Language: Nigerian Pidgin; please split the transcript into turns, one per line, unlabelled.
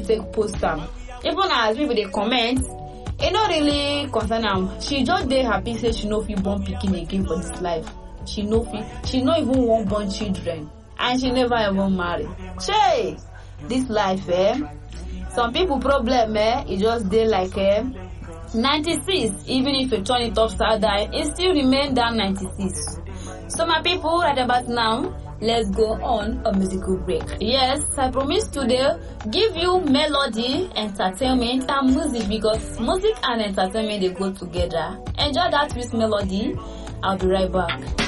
take post am even as people dey comment e no really concern am she just dey happy say she no fit born pikin again for dis life she no fit she no even wan born children and she never even marry shey dis life eh some people problem eh e just dey like eh 96 even if you turn it upside down e still remain that 96 so my people right about now let's go on a musical break yes i promise today give you melody entertainment and music because music and entertainment dey go together enjoy that sweet melody i'll be right back